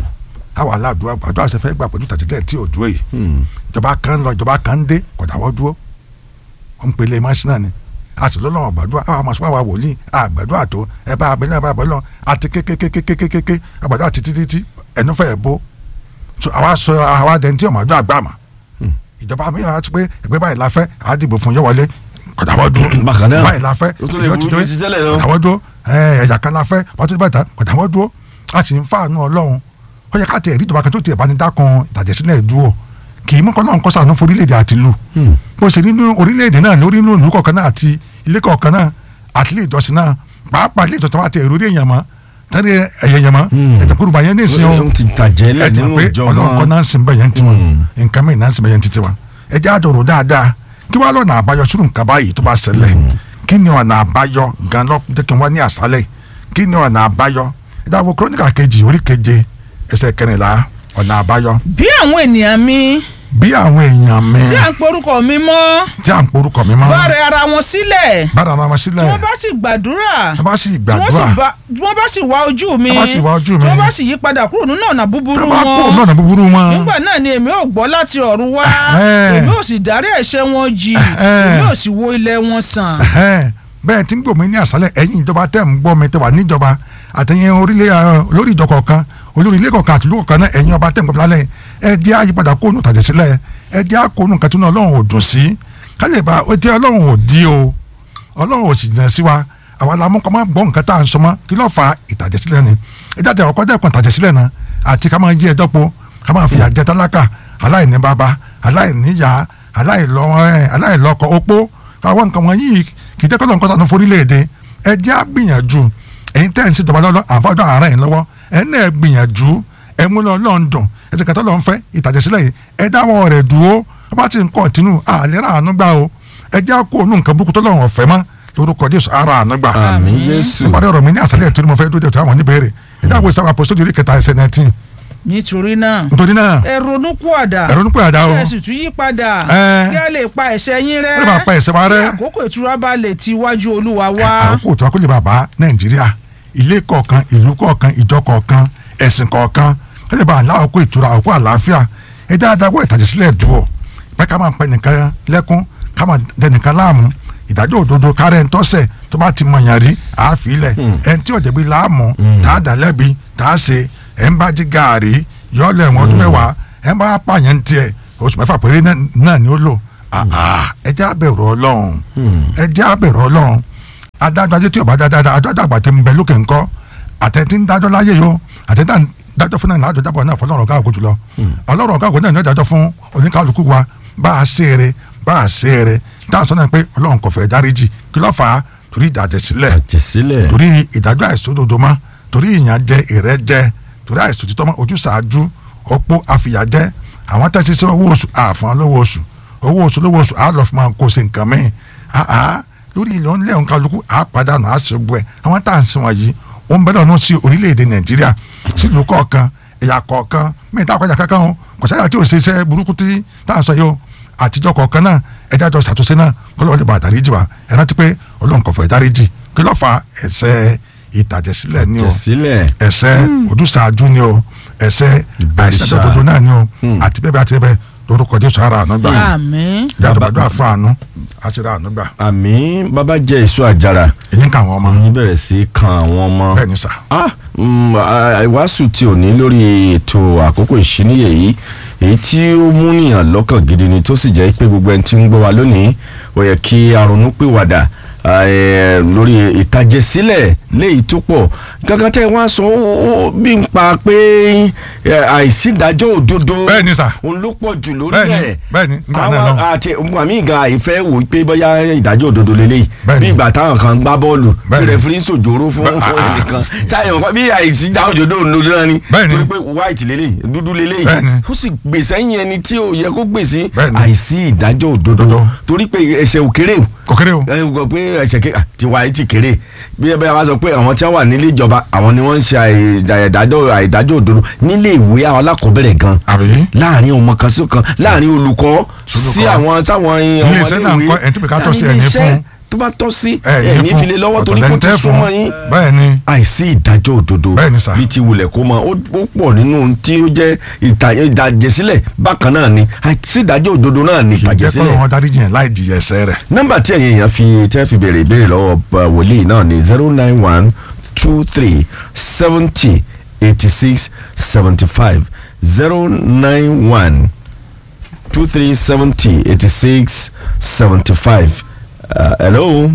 àwọn aládùúgbò àgbàdo àṣẹ fẹ́ gbà pẹ̀lú tàtílẹ̀ tí ò dúró yìí ìjọba kan ń lọ ìjọba kan ń dé kọ̀dàwọ́ dúró wọ́n ń pele mọ́sínà ni a sì lọ́lọ́ àgbàdua àwọn àmọ́ sọ́wọ́ wòlíì àgbàdua tó ẹ bá abẹ́lẹ́ ẹ bá abẹ́lẹ́ lọ àti kékékékékékéké àgbàdua títí títí ẹnu fẹ́ bó so àwa sọ àwa dẹni tí ọmọ àdúrà gbà mà ìjọba mi yàrá ti pé ẹgbẹ́ báyìí la fẹ́ àá dìbò fún yọ̀wọ́lé kọ̀dàwọ́ dúró Bákan náà. báyìí la fẹ́ Ó tún lè yóò ti burú dé ju ti tẹ́lẹ̀ lọ. kọ̀dàwọ́ dúró ẹ̀yà kan la fẹ́ wọ́n ti bá ta kọ̀dàwọ́ dúró a sì ń fàánú ọlọ́run ó yẹ ká tẹ̀ ẹ̀rí ìjọba kan tó tiẹ̀ bá ní dákan ìtàjẹ̀sílẹ̀ dúró kì í mú kọ́ lọ́run kọ́sà ní fún orílẹ̀-èdè àti ìlú bó ṣe nínú orílẹ̀-èdè náà lórí inú ìlú kọ̀ọ̀kan náà àti ilé kọ̀ọ̀kan náà àti ilé ìjọsìn náà pàápàá ilé ìjọsìn wa ti èrò orí èèyàn mọ́ tẹ́lẹ̀ ẹ̀yẹ èèyàn mọ́ ẹ̀tẹ̀ kúrú bá yẹn ní ìsìn o ó ti tàjẹ́ lẹ̀ ẹ̀tẹ̀ nínú pé ìjọ ọlọ́run kọ́ náà. náà ń sìn bẹ́ẹ̀ yẹn ti wọn nǹkan mìíràn náà ń sìn bẹ́ẹ̀ yẹn ti ti wọn ẹ jẹ́ àjọrò dáadáa kí wàá lọ́nà àbáyọ sínú nǹkan báyìí tó bá ṣẹlẹ̀ kí ni ọ̀nà àbáyọ gan lọ jẹ́ kí n wá ní àṣálẹ̀ kí ni ọ̀nà àbáyọ ẹ dáwọ́ kúrónìkà kejì orí keje ẹsẹ̀ kẹrìnlá ọ̀nà àbáyọ bí àwọn ènìyàn mi bí àwọn èèyàn mi tí à ń porúkọ mi mọ́ tí à ń porúkọ mi mọ́ bá rẹ ara wọn sílẹ̀ bára ara wọn tí sílẹ̀ wọ́n bá sì gbàdúrà tí wọ́n bá sì tí wọ́n sì gbàdúrà bá- tí wọ́n bá sì wá ojú mi Tí wọ́n bá sì wá ojú mi. tí wọ́n bá sì yí padà kúrò nínú ọ̀nà tí búburú wọ́n bá kó wọn náà búburú wọn nígbà náà ni èmi ò gbọ́ láti ọ̀run wá Ẹ̀hẹ́n. èmi ò sì dárí ẹ̀ṣẹ̀ wọn jì Ẹ̀hẹ́n. èmi ò sì wo ilẹ̀ wọn sàn. Ẹ̀hẹ́n. bẹ́ẹ̀ tí ń gbòmí ní àṣálẹ̀ ẹ̀yin ìjọba tẹ̀ ń gbọ́ mi tẹ̀ wà níjọba àtẹ̀yìn orílẹ̀ ẹ̀, olórí ìjọ kọ̀ọ̀kan olórí ilé kọ̀ọ̀kan àti ìlú kọ̀ọ̀kan náà ẹ̀yin ọba tẹ̀ ń gbọ́ mi lálẹ́ ẹ jẹ́ àyípadà kóònù tàjẹ̀ sílẹ̀ ẹ jẹ́ àkóònù kàtúnú ọlọ́run ò dùn sí kálẹ̀ bá ó jẹ́ ọlọ́run ò di o ọlọ́run ò sì jìnnà sí wa àwa la mú kọ́ máa gbọ́ nǹkan tá à ń sọ mọ́ kí ló fa ìtàjẹ̀ sílẹ̀ ni ẹ jáde ọkọ dẹ́kun ìtàjẹ̀ sílẹ̀ náà àti ká máa yí ẹjọ́ po ká máa fìyà jẹ tálákà aláìní bàbá aláìní ìyá aláìlọ ẹ aláìlọkọ opó àwọn nǹkan wọn yìí kì í jẹ́ kọ́lọ́ nǹkan sànú forílẹ̀-èdè ẹ jẹ́ á gbìyànjú ẹ̀yin tẹ́ ẹ̀ ń ṣe ìjọba lọ́lọ́ àfọ́dọ̀ àárẹ̀ yìí lọ́wọ́ ẹ̀ náà gbìyànjú ẹ̀ mú lọ lọ́ndọ̀n ẹ̀ ti kàtọ́ lọ́n fẹ́ ìtàjẹ̀ sílẹ̀ yìí ẹ̀ dáwọ́ rẹ̀ dúró wọ́n bá ti ń kọ́ntínú àlẹ́ rà àánú gbà o ẹ̀ jẹ́ á kó onú nǹkan burúkú tó lọ́wọ́ ọ̀fẹ́ mọ́ lórúkọ Jésù ara àánú gbà àmín jésù nípa ọ̀rọ̀ mi ní àṣálẹ̀ tó ní mo fẹ́ dúró dé tó àwọn oníbèrè ẹ̀ dáwọ́ ìsáwọ́ àpòsódì orí kẹta ẹsẹ̀ nineteen nítorí náà nítorí náà ẹ ronú kú àdá ẹ̀rọ nípò àdá o kí ẹ sì tún yí padà Ẹ. kí a lè pa ẹ̀ṣẹ̀ yín rẹ́ ẹ bá pa ẹ̀ṣẹ̀ wa rẹ́. kí àkókò ìtura bá lè ti iwájú olúwa wá. àkókò tó wá kó lè bàbá nàìjíríà ilé kọ̀ọ̀kan ìlú kọ̀ọ̀kan ìjọ kọ̀ọ̀kan ẹ̀sìn kọ̀ọ̀kan ó lè bá àlákòókò ìtura àkókò àlàáfíà ẹ dáadáa wọ ìtàjẹ̀ sílẹ̀ dùn ọ́ pé ká máa pẹ́ nìkan lẹ́kún ká máa dẹ nìkan láàmú ìdájọ́ òdodo kárẹ́ ńtọ́sẹ̀ tó bá ti mọ̀yàn rí àáfilẹ̀ ẹni tí ọ̀jẹ̀bi láàmú tá a dà lẹ́bi tá a ṣe ẹ̀ ń bá jí gaàrí yọ̀ọ́lẹ̀ ẹ̀wọ̀n ọdún mẹ́wàá ẹ̀ ń bá pààyàn ń tiẹ̀ oṣù mẹ́fà péré náà- náà ni ó lò àà ẹ jẹ́ àbẹ̀rù ọlọ́run ẹ jẹ́ àbẹ̀rù ọlọ́run adájọ́ ajé tí ọba dáadáa adájọ́ àgbà ti ń bẹ lókè ńkọ́ àtẹ̀tí ń dájọ́ láyé yó àtẹ̀tí ń dájọ́ fún náà láàjọ jábọ̀ náà fọlọ́run ọ̀gá àgójù lọ ọlọ́run ọ̀gá àgójù náà ní ọ̀dájọ́ fún oníkálukú wa bá a ṣe eré bá a ṣe eré táà sọ náà pé ọlọ́run kò fẹ́ dáríjì kí ló fà á torí ìdàjẹ́ sílẹ̀ àjẹsílẹ̀ torí ìdájọ́ àìsódodo mọ́ torí ìyànjẹ ìrẹ́jẹ torí àìsòtítọ́ mọ́ ojúsàájú opó àfìyàjẹ àwọn tẹ́sí sí owó oṣù àfọ̀n lówó oṣù owó oṣù lówó oṣù àlọ́ fún máa kó sí nǹkan mẹ́rin àá lórí ilẹ̀ ńlẹ̀ nkálukú àpàdánù àṣegbọ́ ẹ̀ àwọn tá à ń sìn wọ̀nyí ó ń bẹ́lẹ̀ ọ̀nà sí orílẹ̀-èdè nàìjíríà sílùú kọ̀ọ̀kan ẹ̀yà kọ̀ọ̀kan mẹ́ta àkọ́jà kankan o kò sáyà tí ò ṣe iṣẹ́ burúkú tí tá à ń sọ yìí o àtijọ́ kọ̀ọ̀kan náà ẹ̀dá jọ ṣàtúnṣe náà kọ́lọ́ lè ba àdáríjì wa ẹ rántí pé ọlọ́run kò fẹ́ dáríjì kí ló fa ẹ̀ṣẹ̀ ìtàjẹ̀sílẹ̀ ni o àjẹsílẹ̀ ẹ̀ṣẹ̀ ojúsàájú ni o ẹ̀ṣẹ̀ Ìbọ̀rìṣà. àìsàdọ̀dọ̀dọ̀ náà ni o àti bẹ́ẹ̀ bá ti bẹ́ẹ̀ lórúkọ jésù ara àánú gbà àmín ìjà àdúrà fún àánú àti ra àánú gbà àmì bàbá jẹ èso àjàrà èyí ń kà wọ́n ọmọ yín bẹ̀rẹ̀ sí í kan àwọn ọmọ bẹ́ẹ̀ ni sà ah mm, ah, ìwàásù tí ò ní lórí ètò àkókò ìṣíníyè yìí èyí tí ó múnìyàn lọ́kàn gidi ni tó sì jẹ́ pé gbogbo ẹni tí ń gbọ́ wa lónìí ó yẹ kí a ronú pìwàdà ah, eh, lórí ìtàjẹsílẹ̀ léyìí tó pọ̀ gángan tẹ́ wọ́n á sọ ó- ó bí n pa pé eh, àìsídájọ́ òdodo bẹ́ẹ̀ ni sà òun ló pọ̀ jù lórí bẹ́ẹ̀ ni ẹ̀ bẹ́ẹ̀ ni nígbà náà àwọn lọ àti àmì ìga ìfẹ́ wò pé bóyá ìdájọ́ òdodo lélẹ́yìí Bẹ́ẹ̀ni. bí ìgbà táwọn kan gbá bọ́ọ̀lù tí Bẹ́ẹ̀ni. rẹ̀fírí ń sòjòrò fún Bẹ́- ah, ah. ẹnìkan sáyẹn wọn bí àìsí dáhùn òdodo òdodo náà ni Bẹ́ẹ̀ni. torí pé white lélẹ́yìí dúdú lélẹ́yìí Bẹ́ẹ̀ni. ó sì gbèsè ẹ̀yìn ẹni tí ò yẹ kó gbèsè Bẹ́ẹ̀ni. àìsí ìdájọ́ òdodo Òdodo. torí pé ẹ̀ṣẹ̀ ò kéré o kò kéré o ẹ gbọ́ pé ẹ̀ṣẹ̀ ké tiwa yìí ti kéré bí ẹ bá wá sọ pé àwọn tí wọ́n wà nílé ìjọba àwọn ni wọ́n ń ṣe àìdájọ́ àìdájọ́ òdodo nílé ìwé àwọn alákọ̀ọ́bẹ̀rẹ̀ gan àbí láàrin ọmọ kan sí kan láàrin olùkọ́ sí Olùkọ́. àwọn táwọn ọmọ Ilé iṣẹ́ náà ń kọ́ ẹni tó bẹ̀ ká tọ́ sí ẹni iléeṣẹ́ fún. tó bá tọ́ sí ẹ ní ẹ̀ní fún file lọ́wọ́ torí kó ti ọ̀tọ̀lẹ́ntẹ́ fún. súnmọ́ yín bẹ́ẹ̀ ni àìsí ìdájọ́ òdodo Bẹ́ẹ̀ ni sà. bí ti wulẹ̀ kó mọ ó ó pọ̀ nínú ohun tí ó jẹ́ ìta- ìdàjẹsílẹ̀ bákan náà ni àìsí ìdájọ́ òdodo náà ni kì í jẹ́ kọ́ ìtàjẹsílẹ̀ lọ́wọ́ dáríjì yẹn láì jìyà ẹ̀ṣẹ̀ rẹ̀ nọ́mbà tí ẹ̀yin èèyàn fi tẹ́ fi béèrè ìbéèrè lọ́wọ́ uh, wòlíì náà ni zero nine one two three seventy eighty six seventy five zero nine one two three seventy eighty six seventy five hello.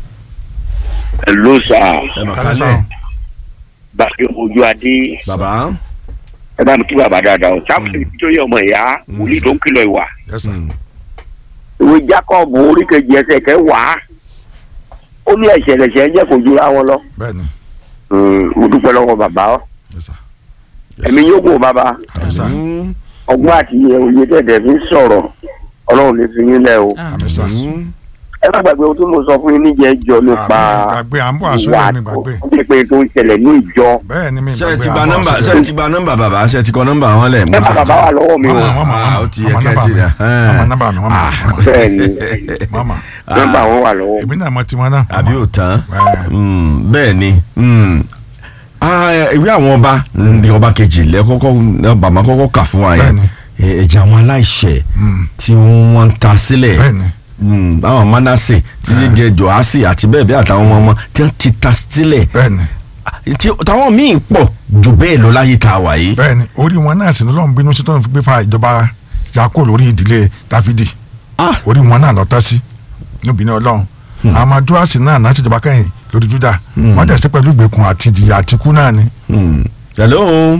Hello sir ẹ mà Kálẹ̀ sá kálẹ̀ o. bàbá ojú adé bàbá. ẹ bá mi kí bàbá dáadáa o sáfù tó yẹ ọmọ ìyá wòlíì tó ń kìlọ̀ ìwà Yes, sir. ìwé Jacob oríkejì ẹsẹ̀ kẹwàá ó ní ẹ̀ṣẹ̀ lẹ̀ṣẹ̀ jẹ́ kó jura wọn lọ bẹ́ẹ̀ ni Mm, mo dúpẹ́ lọ́wọ́ bàbá ọ Yes, sir. ẹ̀mí yóò gùn bàbá Yes, sir. Mm, ọgbọ́n àti òye tẹ̀tẹ̀ fi ń sọ̀rọ̀ ọlọ́run lè fi yín lẹ̀ o Àmín, sir. mm, ẹ má gbàgbé ohun tí mo sọ fún yín níjẹ́ jọ nípa Àmín, gbàgbé à ń bọ̀ àṣọ ìwà yẹn mi gbàgbé tó pé tó ń ṣẹlẹ̀ ní ìjọ bẹ́ẹ̀ ni mi ṣé ẹ gbàgbé ti à gba ń bọ̀ nọ́mbà àṣọ ṣé ẹ yẹn. ti gba nọ́mbà bàbá ṣé ẹ ti kọ nọ́mbà wọn lẹ̀. ẹ má bàbá wà lọ́wọ́ mi o Mama, mama, Ah, ó ti yẹ mama, kẹ́ ẹ nọ́mbà ti mi. rẹ̀. Mama, nọ́mbà mi, mama, mama. bẹ́ẹ̀ ni mama nọ́mbà wọn wà lọ́wọ́ èmi náà mọ tiwọn náà àbí ò tán Ẹ. Mm, bẹ́ẹ̀ ni mm. Ah, ìwé àwọn ọba ní ọba kejì lẹ́kọ́kọ́ bàmá kọ́kọ́ kà fún wa yẹn Bẹ́ẹ̀ni. Eh, ẹ̀jẹ̀ àwọn aláìṣẹ̀ Mm. tí wọ́n ń ta sílẹ̀ bẹ́ẹ̀ ni Mm, àwọn manase títí jẹ joasi àti bẹ́ẹ̀ bẹ́ẹ̀ àtàwọn ọmọ ọmọ tí wọ́n ti ta sílẹ̀ bẹ́ẹ̀ ni Ah, tí táwọn míì pọ̀ jù bẹ́ẹ̀ lọ láyé tá a wà yìí. bẹ́ẹ̀ ni orí wọn náà sì ní lọ́n bínú sí tó ń fi gbé fa ìjọba yakó lórí ìdílé dáfídì Ah, orí wọn náà lọ tán sí níbi ní ọlọ́run àmọ́ dúrásì náà náà ṣèjọba kẹ́yìn lórí júdà Hmm. wọ́n tẹ̀sí pẹ̀lú ìgbèkùn àti ìjìyà àtikú náà ni. mm. hello.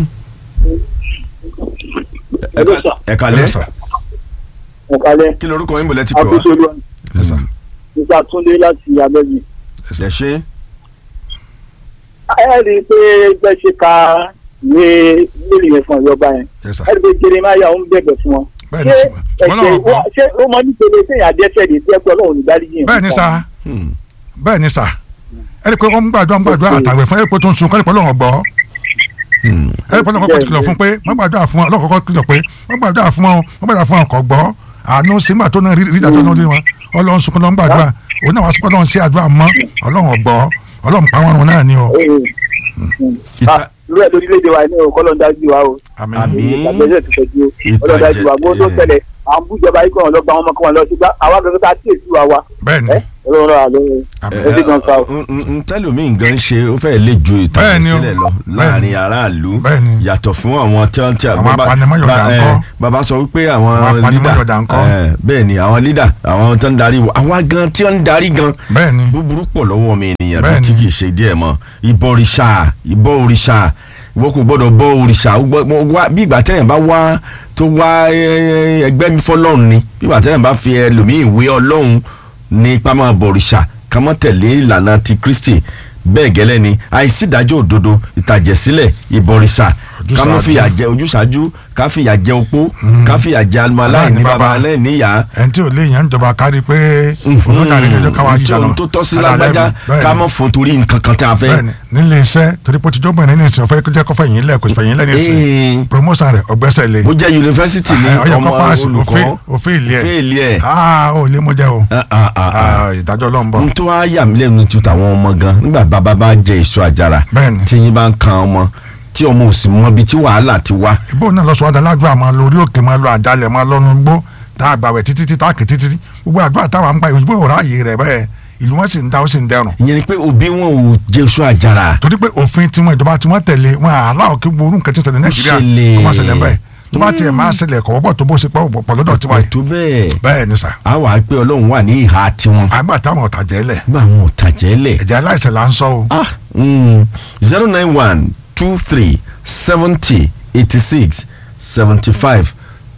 ẹ ká- ẹ kálẹ́ Yes, sir. ọ̀kálẹ̀ kí lorúkọ yín bọ̀lẹ́ ti pè wá. akóṣolú Yes, sir. nípa túndé láti abẹ́bí. ẹ ṣe ẹ rí i pé bẹ́ẹ̀ ṣe ka ìwé lórí yẹn fún ìjọba yẹn Yes, sir. ẹ rí i pé jeremaya ń bẹ̀bẹ̀ fún wọn. bẹ́ẹ̀ ni ṣé ṣùgbọ́n ṣùgbọ́n náà ẹ̀ṣẹ̀ gbọ́ ṣé ó mọ nípele téèyàn adẹ́sẹ̀ lè tẹ́ pé ọlọ́run ní dáríjì yẹn. bẹ́ẹ̀ ni sá Mm. bẹ́ẹ̀ ni sá ẹ rí i pé wọ́n ń gbàdúrà ń gbàdúrà àtàwẹ̀ fún ẹ rí i pé tó ń sun kọ́ ẹ rí i pé ọlọ́run gbọ́ Mm. ẹ rí i pé ọlọ́run kọ́kọ́ ti kìlọ̀ fún pé wọ́n gbàdúrà fún wọn ọlọ́run kọ́kọ́ kìlọ̀ pé wọ́n gbàdúrà fún wọn wọ́n gbàdúrà fún wọn kọ́ gbọ́ àánú sígbà tó náà rí rí ìdájọ́ náà lé wọn ọlọ́run sunkún lọ́n gbàdúrà òun náà wá sunkún lọ́n sí àdúrà mọ́ ọlọ́run ọ̀gbọ́ ọlọ́run pa wọn run náà ni o. Ìta- lórí ẹ̀ lórílẹ̀‐èdè wa ní ọkọ́ dájú wa o. àmín Àmín. ìgbàgbẹ́sẹ̀ ti fẹ́ ju ọlọ́run dájú wa gbọ́dọ̀ tó tẹ̀lé à ń bújọba yìí kàn lọ gba àwọn ọmọ kan lọ sí gbá àwa gẹ́gẹ́ tá a tíyè sí wa wa bẹ́ẹ̀ ni ẹ ọlọ́run náà lóyún ẹ ti gan sa o. ntẹ́lómìn gan ṣe ó fẹ́ lè ju ìtàn Bẹ́ẹ̀ni o. sílẹ̀ lọ láàrin aráàlú Bẹ́ẹ̀ni. yàtọ̀ fún àwọn tí wọ́n ti Àwọn bàbá- apanimọ́yọ̀dà ba- ńkọ́? eh, bàbá sọ wípé àwọn Àwọn lídà apanimọ́yọ̀dà ńkọ́? eh, bẹ́ẹ̀ni àwọn lídà àwọn tó ń darí wa àwa gan tí wọ́n ń darí gan bẹ́ẹ̀ ni búburú pọ̀ lọ́wọ́ mi ènìyàn bí Bẹ́ẹ̀ni. tí kì í ṣe díẹ̀ mọ́ ìbọ òrìṣà ìbọ òrìṣà ìwọ kò gbọ́dọ̀ bọ òrìṣà ó gbọ́- mo wá- bí ìgbà tẹ́yìn bá wá tó wá eh, ẹgbẹ́ mi fọlọ́run ni bí ìgbà tẹ́yìn bá fi ẹlòmíì ìwé ọlọ́run ní ipá máa bọ òrìṣà ká má tẹ̀lé ìlànà ti Kristi bẹ́ẹ̀ gẹ́lẹ́ ni àìsí ìdájọ́ òdodo ìtàjẹ̀sílẹ̀ ìbọ̀rìṣà ká má Ojúsàájú. fìyà jẹ ojúṣàájú ká fìyà jẹ opó ká fìyà jẹ aláìní Aláìní baba baba. aláìní ìyá ẹni tí ò lè yàn ń jọba kárí pé olójà rẹ jọjọ káwá jà ohun tó tọ́ sí lágbájá ká mọ̀ fún torí nǹkan kan tí a fẹ́. bẹ́ẹ̀ni nílé iṣẹ́ torí pé tíjọ́ bẹ̀rẹ̀ ní ìsìn ọ̀fẹ́ jẹ́ kọ́fẹ́ yìí lẹ̀ kò fẹ̀yìn lẹ̀ ní Ee. ìsìn promotion rẹ̀ ọgbẹ́sẹ̀ lé bó jẹ́ yunifásitì ní ọyọ ọmọ kọ́ paasi olùkọ́ òfin ìlí ẹ̀ fẹ́ẹ̀lì ẹ̀ aa ò lè mú jẹ́ o Ah, ah, ah, ah. Ah, ìdájọ́ ọlọ́run bọ̀ n tó wá yà mí lẹ́nu tu tàwọn ọmọ gan nígbà bàbá bá jẹ èso àjàrà Bẹ́ẹ̀ni. tí yín bá ń kan ọmọ tí ọmọ ò sì mọ ibi tí wàhálà ti wá. ìbò náà lọ́sọ̀ adá ládùúgbò àmọ́ lórí òkè máa lọ àjálẹ̀ máa lọ́nu gbó tá a gbàwẹ̀ títí títí tá a kì títí tí gbogbo àdúrà táwa ń gbà ìbò òrà ààyè rẹ̀ bẹ́ẹ̀ ìlú wọn sì ń da ó sì ń dẹrùn ìyẹn ni pé òbí wọn ò jẹ èso àjàrà. torí pé òfin tiwọn ìjọba tí wọ́n tẹ̀lé wọn aláwọ̀ kí gbogbo nǹkan tí ń ṣẹlẹ̀ nàìjíríà ṣẹlẹ̀. kó má ṣẹlẹ̀ bẹ́ẹ̀ tó bá tiẹ̀ máa ṣẹlẹ̀ kọ̀ wọ́pọ̀ tó bó ṣe pọ̀ pọ̀ lọ́dọ̀ tiwa yìí tó bẹ́ẹ̀ bẹ́ẹ̀ ni sà a wà á pé ọlọ́run wà ní ìhà tiwọn. àgbà táwọn ọ̀tà jẹ́ lẹ̀ nígbà wọn ò tàjẹ́ lẹ̀. ẹ̀jẹ̀ aláìsàn là ń sọ o ah zero nine one two three seventy eighty six seventy five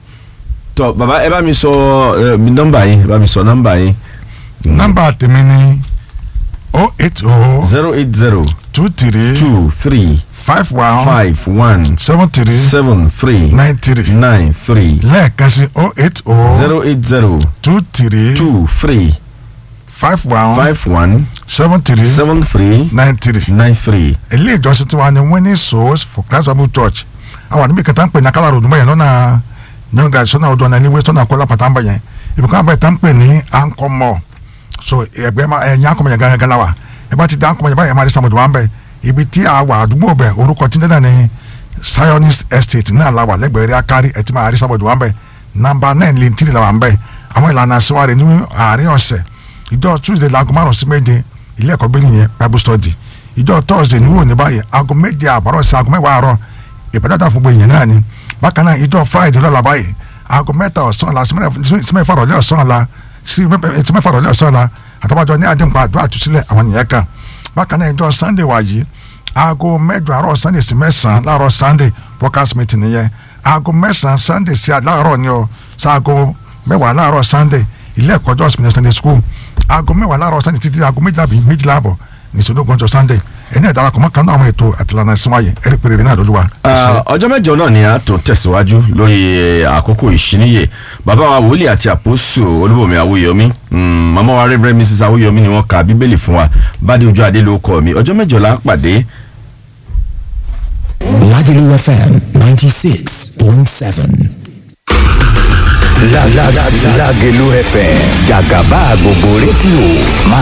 tọ baba ẹ bá mi sọ ẹ mi nọ́mbà yín ẹ bá mi sọ nọ́mbà yín nọ́mbà tèmi ni o eight o zero eight zero two three two three five one five one seven three seven three nine three nine three lẹ́ẹ̀kan sí o eight o zero eight zero two three two three five one five one seven three seven three nine three nine three ilé ìjọsìn tiwa ni winning souls for Christ Bible Church àwọn àdúgbò kẹta ń pè ní akálà ròdùmọ̀ yẹn lọ́nà nyọ́ngà sọ́nà ọdún ọ̀nà ìwé sọ́nà àkọlà pàtà ń bẹ̀ yẹn ibùkún àbẹ̀ tá ń pè ní ankomọ so ẹgbẹ́ ma ẹ̀yìn ankomọ yẹn gángan wa ẹ bá ti dá ankomọ yẹn báyìí ẹ máa rí sàmùdù wa ń bẹ̀ ibi tí a wà àdúgbò bẹ̀ orúkọ tí ń dẹ́nà ní Zionist Estate náà la wà lẹ́gbẹ̀ẹ́ rí akárí ẹ ti máa rí sàmùdù wa ń bẹ̀ nàmbà náà lè tìrì la wà ń bẹ̀ àwọn ìlànà àṣewárẹ̀ ní àárín ọ̀sẹ̀ ìjọ Tuesday laago márùn sí méje ilé ẹ̀kọ́ bẹ́ẹ̀ nìyẹn Bible study ìjọ Thursday ní wò ní báyìí aago méje àbárọ̀ sí aago mẹ́wàá àárọ̀ ìbàdàn fún gbogbo èèyàn náà ni bákan náà ìjọ Friday lọ́la báyìí aago mẹ́ta ọ̀sán la sí mẹ́fà rọ̀lẹ́ ọ̀sán la sí mẹ́fà rọ̀lẹ́ ọ̀sán la àtàwájọ ní àdínkù àdúrà àtúnṣílẹ̀ àwọn nìyẹn kan bákan náà ìjọ Sunday wà yìí aago mẹ́jọ àárọ̀ Sunday sí mẹ́sàn-án láàárọ̀ Sunday workers meeting nìyẹn aago mẹ́sàn-án Sunday sí láàárọ̀ ni ọ sáago mẹ́wàá láàárọ̀ Sunday ilé ẹ̀kọ́ jọ́ Sunday Sunday school aago mẹ́wàá láàárọ̀ Sunday títí aago méjìlá bíi méjìlá àbọ̀ ní ìṣòdógún ọjọ́ Sunday ẹni ẹ̀dára kọ̀ọ̀mọ́ kan náà àwọn ètò àtìlànà ìsúnwáyé ẹ̀rí péré náà lóluwa. ẹ ṣé. Ah, ọjọ́ mẹ́jọ náà ni a tó tẹ̀síwájú lórí eh, àkókò ìṣíníyè bàbá wa wòlíì àti àpòsù olúbọ̀mí awúyọmí mm, màmá wa reverend mrs awúyọmí ni wọ́n ka bíbélì fún wa bádé ojú adé ló kọ́ mi ọjọ́ mẹ́jọ la pàdé Lagelu FM 96.7. La la la Lagelu FM Jagaba gbogbo rédíò máa